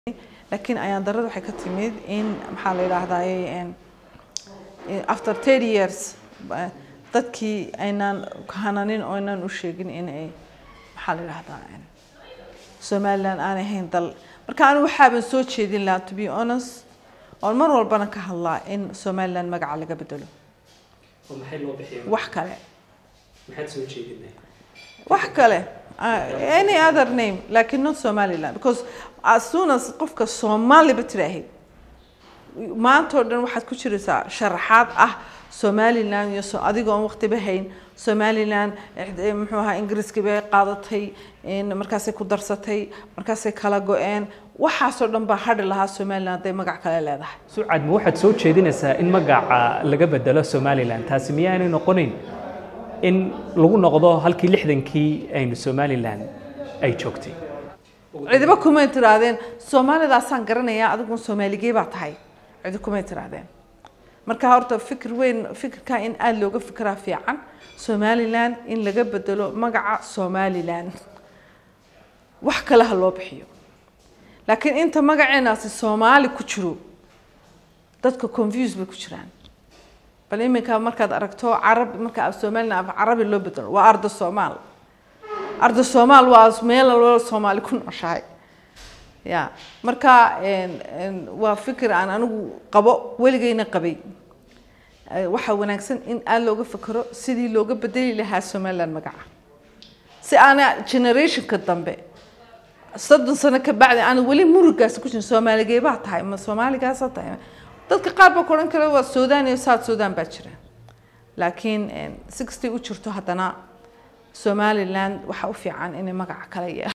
laakiin ayaan darada waxay ka timid in maxaa la yidhaahdaa after thirty years dadkii aynaan hananin oo aynaan u sheegin in ay maxaa la yidhahdaa somaliland aanay ahayn dal marka anigu waxaaban soo jeedin lahaa to be honest oon mar walbana ka hadlaa in somaliland magaca laga bedelo oo maxay loo bixiya wax kale maxaad soo jeedinay wax kale uh, any other name lakin not somaliland because as soon as qofka soomaaliba tiraahid maanta oo dhan waxaad ku jiraysaa sharaxaad ah somaliland iyo so adiga oon waqtiba hayn somaliland eh, muxuu ahaa ingiriiskii bay qaadatay in markaasay ku darsatay markaasay kala go-een waxaasoo dhan baa hadhi lahaa somaliland hadday magac kale leedahay sucad ma waxaad soo jeedinaysaa in magaca laga bedelo somaliland taasi miyaanay noqonayn in lagu noqdo halkii lixdankii aynu somaliland ay joogtay cidiba kumay tirahdeen soomaalidaasaan garanayaa adigun soomaaligee baa tahay cidi kumay tirahdeen marka horta fikir weyn fikirka in aada looga fikiraa fiican somaliland in laga bedelo magaca somaliland wax kale ha loo bixiyo laakiin inta magaceenaasi soomaali ku jiro dadka confuse bay ku jiraan bal iminka markaad aragto carab marka somaliland af carabi loo bedelo waa arda soomaal arda soomaal waa meel walba soomaali ku nooshahay ya marka waa fikir aan anigu qabo weligeyna qabay waxaa wanaagsan in aada looga fikero sidii looga bedeli lahaa somaliland magaca si aana generationka dambe soddon sano ka bacdi aana weli murugaasi ku jirin soomaaligeed baa tahay ma soomaaligaasa tahay dadka qaar baa ku odhan kara waa sudan iyo south sudan baa jira laakiin sixty u jirto haddana somaliland waxaa u fiican inay magaca kala yeelo